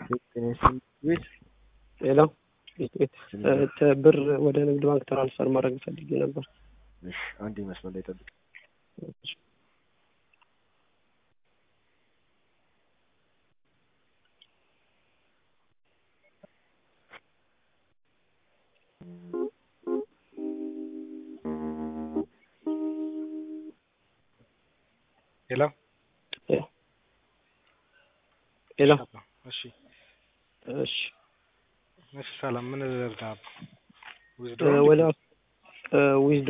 ቤት ሌላ ቤት ብር ወደ ንግድ ባንክ ትራንስፈር ማድረግ ፈልጌ ነበር። እሺ አንድ መስመር ላይ ጠብቅ። ሄሎ ሌላ እሺ እሺ እሺ ሰላም ምን ልርዳ? ወደ ዊዝ